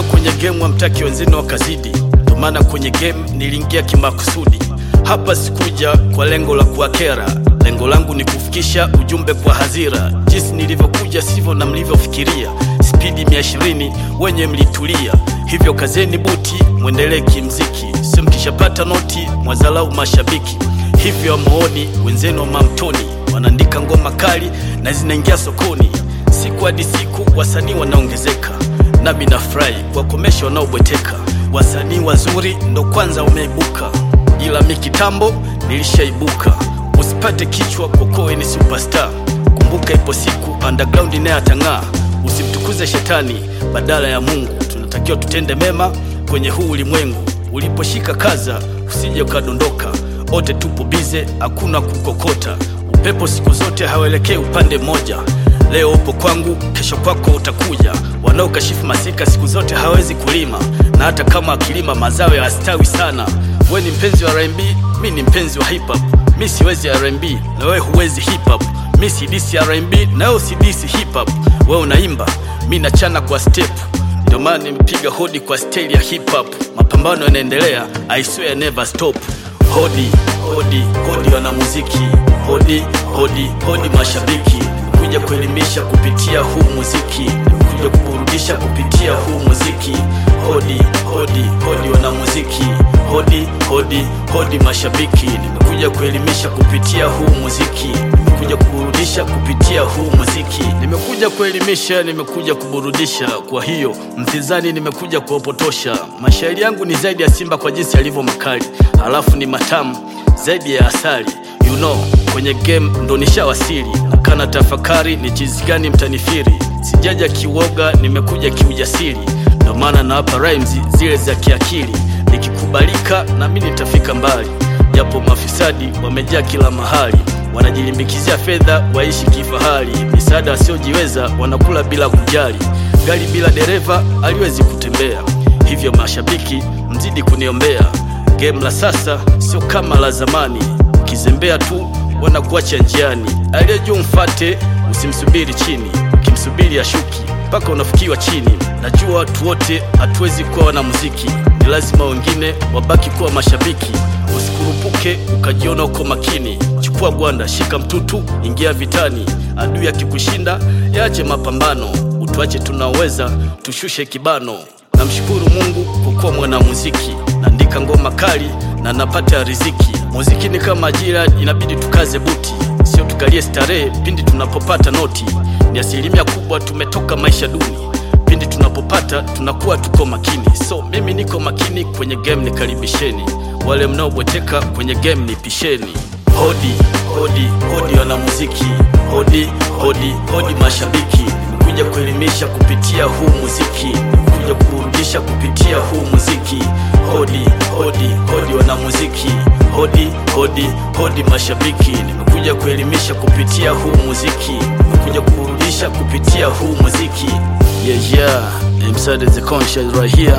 kwenye game hamtaki wenzenu wakazidi, ndio maana kwenye game niliingia kimakusudi. Hapa sikuja kwa lengo la kuwakera, lengo langu ni kufikisha ujumbe kwa hadhira. Jinsi nilivyokuja sivyo na mlivyofikiria, spidi mia ishirini wenye mlitulia, hivyo kazeni buti, mwendelee kimziki, sio mkishapata noti mwazalau mashabiki. Hivyo amuoni wenzenu wa mamtoni wanaandika ngoma kali na zinaingia sokoni, siku hadi siku wasanii wanaongezeka, nami nafurahi kuwakomesha wanaobweteka. Wasanii wazuri ndo kwanza wameibuka, ila mi kitambo nilishaibuka. Usipate kichwa kokoe ni superstar, kumbuka ipo siku underground naye atang'aa. Usimtukuze shetani badala ya Mungu, tunatakiwa tutende mema kwenye huu ulimwengu. Uliposhika kaza, usije ukadondoka. Wote tupo bize, hakuna kukokota. Upepo siku zote hauelekei upande mmoja. Leo upo kwangu, kesho kwako utakuja. Wanaokashifu masika siku zote hawezi kulima, na hata kama akilima mazao yastawi sana. We ni mpenzi wa R&B, mi ni mpenzi wa hip hop. Mi siwezi R&B na wewe huwezi hip hop. Mi sidisi R&B na wewe usidisi hip hop. Wewe unaimba, mi nachana kwa step ndio maana nimepiga hodi kwa staili ya hip hop. Mapambano yanaendelea, I swear never stop. Hodi hodi hodi wanamuziki, hodi hodi hodi mashabiki, kuja kuelimisha kupitia huu muziki, kuja kuburudisha kupitia huu muziki. Hodi hodi hodi wanamuziki, hodi hodi hodi mashabiki, nimekuja kuelimisha kupitia huu muziki, nimekuja kuburudisha kupitia huu muziki, nimekuja kuelimisha, nimekuja kuburudisha. Kwa hiyo mtizani, nimekuja kuwapotosha. Mashairi yangu ni zaidi ya simba kwa jinsi yalivyo makali, halafu ni matamu zaidi ya asali. You know, kwenye game ndo nishawasili, nakana tafakari ni chizi gani mtanifiri. Sijaja kiwoga, nimekuja kiujasiri, ndo maana nawapa rhymes zile za kiakili. Nikikubalika na mimi nitafika mbali, japo mafisadi wamejaa kila mahali, wanajilimbikizia fedha waishi kifahari. Misaada wasiojiweza wanakula bila kujali, gari bila dereva haliwezi kutembea. Hivyo mashabiki, mzidi kuniombea. Game la sasa sio kama la zamani, ukizembea tu wanakuacha njiani. Aliye juu mfate, usimsubiri chini, ukimsubiri ashuki mpaka unafikiwa chini. Najua watu wote hatuwezi kuwa wanamuziki, ni lazima wengine wabaki kuwa mashabiki. Usikurupuke ukajiona uko makini, chukua gwanda, shika mtutu, ingia vitani. Adui akikushinda yaache mapambano, utuache tunaoweza, tushushe kibano. Namshukuru Mungu kwa kuwa mwanamuziki, naandika ngoma kali na napata riziki. Muziki ni kama ajira, inabidi tukaze buti, sio tukalie starehe pindi tunapopata noti. Ni asilimia kubwa tumetoka maisha duni, pindi tunapopata tunakuwa tuko makini. So mimi niko makini kwenye game, nikaribisheni. Wale mnaobweteka kwenye game nipisheni. Hodi hodi hodi wanamuziki, hodi hodi hodi mashabiki, nimekuja kuelimisha kupitia huu muziki, nimekuja kuburudisha kupitia huu muziki. Hodi hodi hodi wanamuziki, hodi hodi hodi mashabiki, nimekuja kuelimisha kupitia huu muziki, nimekuja kuburudisha kupitia huu muziki. Yeah yeah, I'm the conscious right here.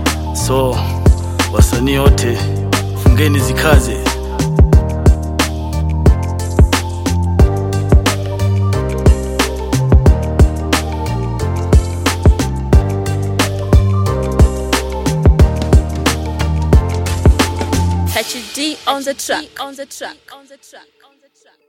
So wasanii wote fungeni zikaze. HD on the track. On the track. On the track. On the track.